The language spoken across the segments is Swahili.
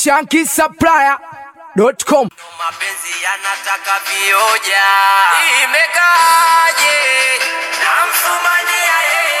Shanky Supplier.com. mapenzi yanataka vioja, imekaje? Namfumania yeye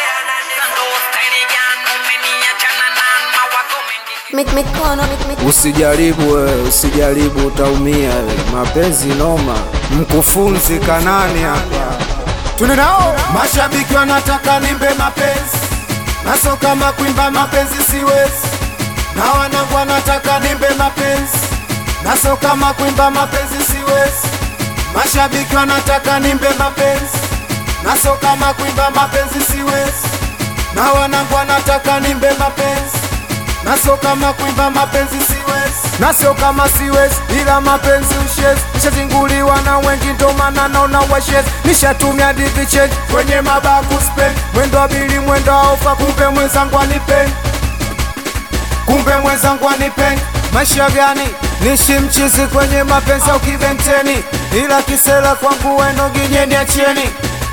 Mik- mikono mik- mik- Usijaribu wewe, usijaribu utaumia wewe. Mapenzi noma. Mkufunzi Kanani hapa. Tune nao mashabiki wanataka nimbe mapenzi. Naso kama kuimba mapenzi siwezi. Na wanangu wanataka nimbe mapenzi. Naso kama kuimba mapenzi siwezi. Mashabiki wanataka nimbe mapenzi. Naso kama kuimba mapenzi siwezi. Na wanangu wanataka nimbe mapenzi naso kama kuimba mapenzi siwezi, naso kama siwezi, ila mapenzi ushezi. Nishazinguliwa na wengi, ndo maana naona washezi. Nishatumia divi change kwenye mabaku spend, mwendo wa bili, mwendo wa ofa, kumbe mwenzangu anipendi, kumbe mwenzangu anipendi. Maisha gani nishi mchizi kwenye mapenzi au kibenteni, ila kisela kwangu weno ginyeni acheni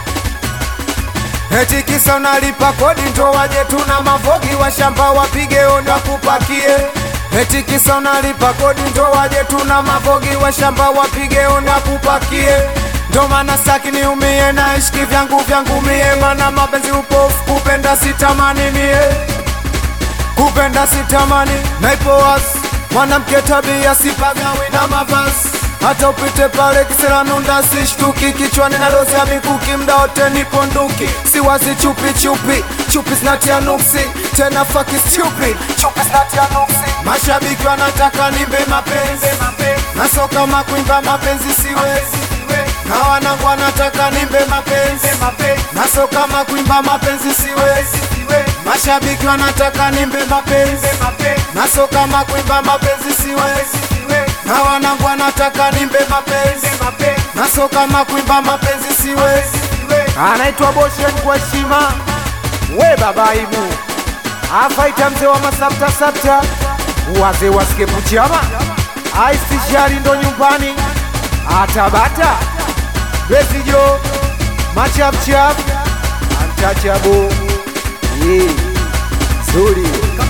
Eti kisa unalipa kodi ndo waje tuna mavogi wa shamba wapige onda kupakie. Eti kisa unalipa kodi ndo waje tuna mavogi wa shamba wapige onda kupakie. Ndo maana saki niumie na ishiki vyangu vyangu mie, mana mapenzi upofu kupenda sitamani mie, kupenda sitamani naipo wazi mwanamke tabia sipagawi na mavazi hata upite pale kisera nunda sishtuki kichwani na dozi ya mikuki mda wote nipo nduki siwazi chupi chupi chupi zinatia nuksi tena faki stupi chupi zinatia nuksi mashabiki wanataka nimbe mapenzi naso kama kuimba mapenzi siwezi na wanangu wanataka nimbe mapenzi naso kama kuimba mapenzi siwezi mashabiki wanataka nimbe mapenzi naso kama kuimba mapenzi siwezi na wanangu wanataka nimbe mapenzi naso kama kuimba mapenzi siwezi anaitwa Boshen kwa heshima we baba ibu afaita mzee wa masapta sapta wazee wasike puchama aisishari ndo nyumbani atabata besijo machapchap antachabo yeah. zuri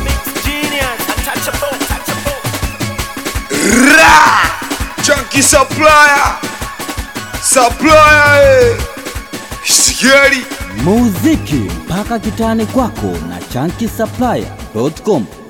Ra! Chunky supplier. Supplier. eh. Scary. muziki mpaka kitani kwako na chanki supplier.com